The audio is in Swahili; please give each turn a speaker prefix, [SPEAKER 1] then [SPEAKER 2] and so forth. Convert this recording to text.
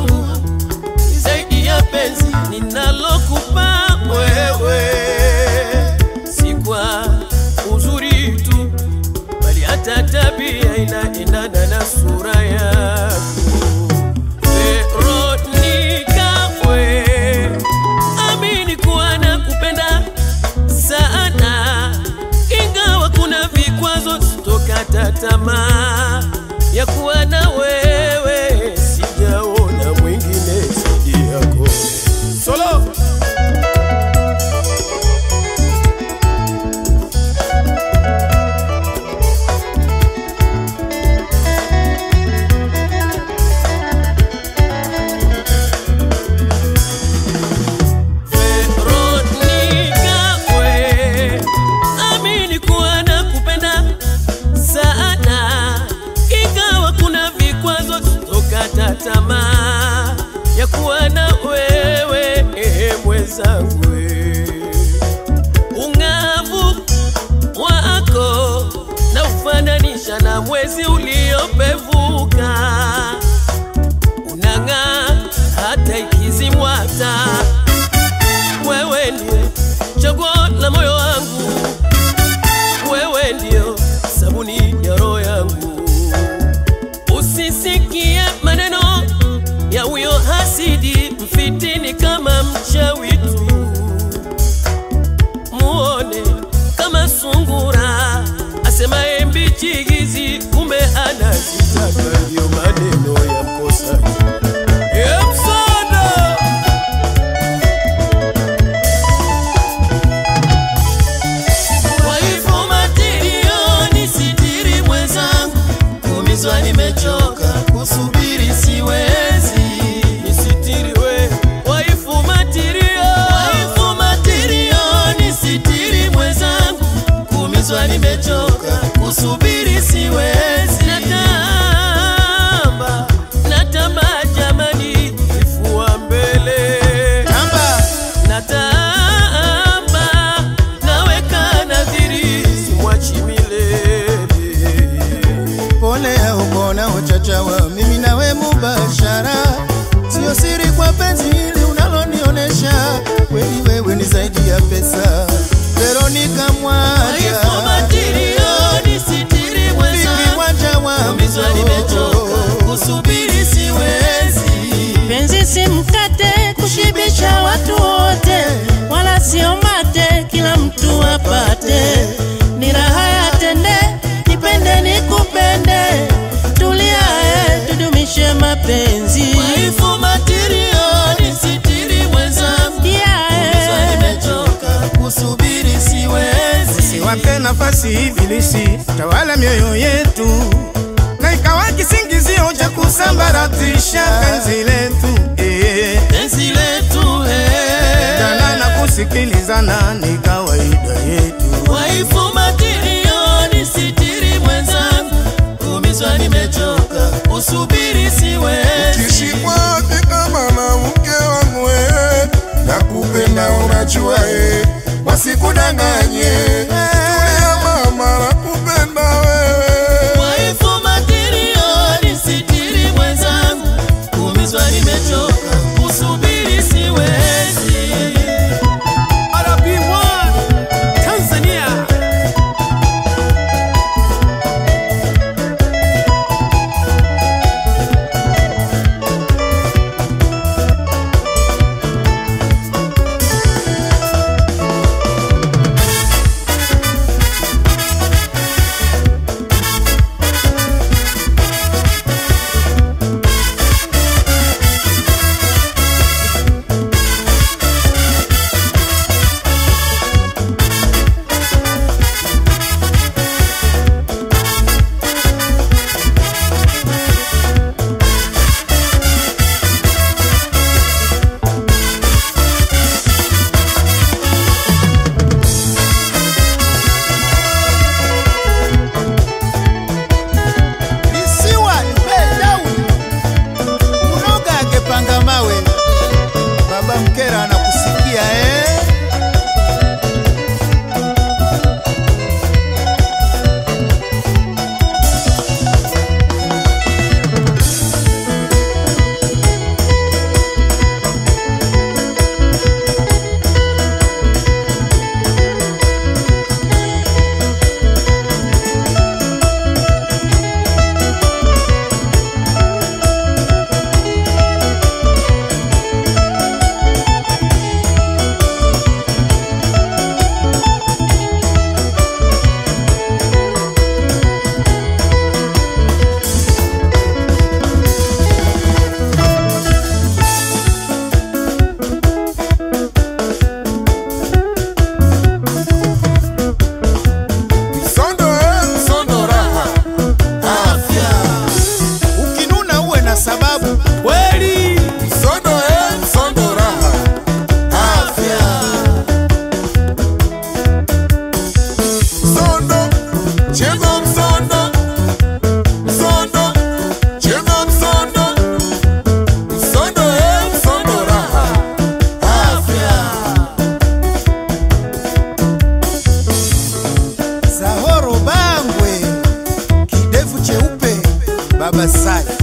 [SPEAKER 1] wangu ni zaidi ya penzi ninalokupa wewe, si kwa uzuri tu, bali hata tabia inaendana na sura yako. Veronica, we amini kuwa nakupenda sana, ingawa kuna vikwazo, sitokata tamaa ya kuwa na wewe, sijaona mwingine zaidi yako. Solo Veronica, we amini kuwa nakupenda sana, ingawa kuna vikwazo, sitokata tamaa ya kuwa na wewe eh, mwenzangu. Ung'avu wako na ufananisha na mwezi uliopevuka, unang'aa hata ikizimwa taa wewe ndio chaguo la moyo wangu, wewe ndio sabuni ya roho yangu. Usisikie maneno ya huyo hasidi mfitini kama mchawi tu, muone kama sungura asemaye mbichi hizi, kumbe anazitaka. Ndio maneno ya mkosaji Epsoda. Waifu matilioni sitiri mwenzangu, kumizwa nimechoka, kusubiri siwezi. Nisitiri we, waifu matilio. Waifu matilioni sitiri mwenzangu, kumizwa nimechoka, kusubiri siwezi. Natamba, natamba jamani, kifua mbele.
[SPEAKER 2] Tamba,
[SPEAKER 1] Natamba, naweka nadhiri, simwachi milele.
[SPEAKER 2] pole au bona uchachawa, mimi nawe mubashara, sio siri kwa penzi hili unalonionesha, kweli wewe ni zaidi ya pesa. Veronica Mwanja,
[SPEAKER 1] Waifu matilioni, sitiri
[SPEAKER 2] Vivi
[SPEAKER 1] mwenzangu,
[SPEAKER 2] Mwanja wa
[SPEAKER 1] umizwa nimechoka, kusubiri siwezi.
[SPEAKER 3] Penzi si mkate kushibisha watu wote, wala sio mate kila mtu apate. Ni raha ya tende, nipende nikupende, tulia eh, tudumishe mapenzi.
[SPEAKER 1] Waifu matilioni, sitiri mwenzangu,
[SPEAKER 3] Yeah,
[SPEAKER 1] umizwa
[SPEAKER 3] eh.
[SPEAKER 1] nimechoka, kusubiri siwezi.
[SPEAKER 4] Siwape nafasi ibilisi tawala mioyo yetu, na ikawa kisingizio cha kusambaratisha penzi letu eh.
[SPEAKER 1] Penzi letu eh.
[SPEAKER 4] Jana na kusikilizana ni kawaida yetu.
[SPEAKER 1] Waifu matilioni, sitiri mwenzangu, kumizwa nimechoka, usubiri siwezi.
[SPEAKER 5] Kishikwapi kama mwanamke wangu we, nakupenda unajua e, wasikudanganye. Tulia mama, nakupenda wewe.
[SPEAKER 1] Waifu matilioni, sitiri mwenzangu, kumizwa nimechoka, usubiri siwezi. RP1 Tanzania
[SPEAKER 2] Baba Sai